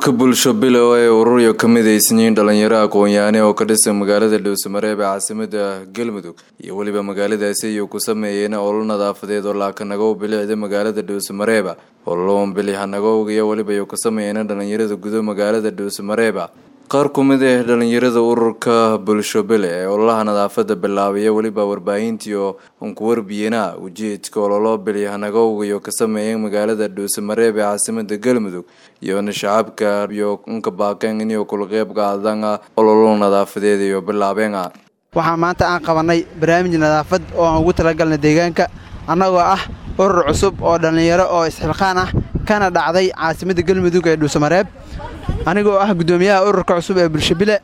ururka bulsho bilow ee ururyo ka midaysan yihiin dhalinyaro aqoon-yaane oo ka dhisan magaalada dhuusamareeb ee caasimada galmudug iyo weliba magaaladaasi ayuu ku sameeyeen olol nadaafadeed oo laakanagow bilicda magaalada dhuusamareeba ololoon bilixanagow iyo weliba ayuu ka sameeyeen dhalinyarada gudo magaalada dhuusamareeba qaar ku mid ah dhalinyarada ururka bulsho bile ee ololaha nadaafada bilaabaya weliba warbaahintii oo unkuwarbiyena ujeedka ololo bilyahanagowga iyo ka sameeyeen magaalada dhuusamareeb ee caasimada galmudug iyona shacabka iyo unka baaqeen inay kula qeyb qaadaan ololo nadaafadeed iyo bilaabeena waxaa maanta aan qabanay barnaamij nadaafad oo aan ugu talagalnay deegaanka annagoo ah urur cusub oo dhallinyaro oo isxilqaan ah kana dhacday caasimada galmudug ee dhuusamareeb anigoo ah guddoomiyaha ururka cusub ee bulshabile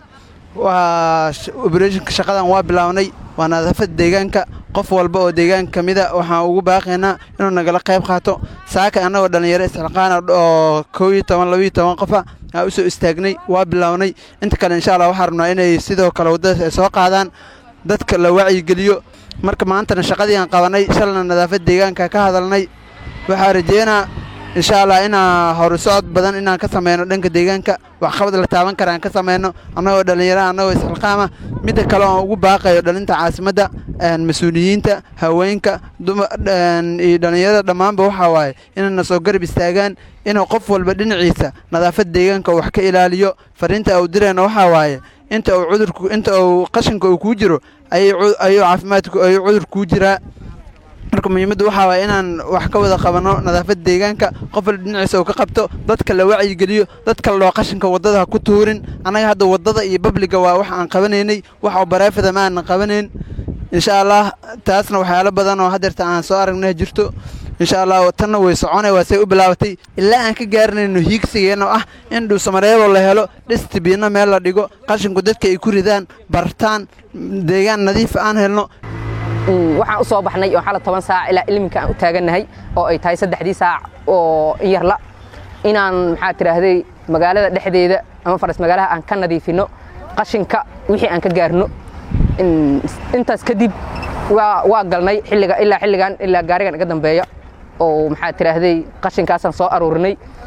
waa obreshonka shaqadan waa bilaabnay waa nadaafada deegaanka qof walba oo deegaanka ka mida waxaan ugu baaqaynaa inuu nagala qayb qaato saaka annagoo dhallinyaro isxilqaana oo kow iyo toban labaiyo toban qofa aan u soo istaagnay waa bilownay inta kale insha allah waxaa rabnaa inay sidoo kale waddadaas ay soo qaadaan dadka la wacyigeliyo marka maantana shaqadii aan qabanay shalna nadaafad deegaanka ka hadalnay waxaa rajeynaa insha allah inaa horu socod badan inaan ka sameyno dhanka deegaanka waxqabad la taaban kara aan ka sameyno annagoo dhallinyaraha annagoo isxilqaama midda kale oon ugu baaqayo dhalinta caasimadda mas-uuliyiinta haweenka iyo dhallinyarada dhammaanba waxaa waaye inayna soo garab istaagaan inuu qof walba dhinaciisa nadaafad deegaanka wax ka ilaaliyo fariinta uu dirayna waxaa waaye inta uu cudurku inta uu qashinka uu kuu jiro ayuu caafimaadku ayuu cudur kuu jiraa marka muhiimaddu waxaa waaya inaan wax ka wada qabanno nadaafadda deegaanka qof walba dhinaciisa uu ka qabto dadka la wacyigeliyo dadka ladhoo qashinka waddada ha ku tuurin annaga hadda waddada iyo babliga waa wax aan qabanaynay wax oo bareefada ma aanan qabanayn insha allah taasna waxyaalo badan oo hadeerta aan soo aragnay jirto insha allah tanna way soconay waa say u bilaabatay ilaa aan ka gaarinayno hiigsigeenoo ah in dhuusamareebo la helo dhistibiinno meel la dhigo qashinku dadka ay ku ridaan bartaan deegaan nadiif aan helno waxaan u soo baxnay oo xala toban saac ilaa ilminka aan u taagannahay oo ay tahay saddexdii saac oo yarla inaan maxaa tidhaahday magaalada dhexdeeda ama faras magaalaha aan ka nadiifinno qashinka wixii aan ka gaarno intaas kadib waa galnay xilliga ilaa xilligan ilaa gaarigan iga dambeeya oo maxaa tidhaahday qashinkaasaan soo aruurinay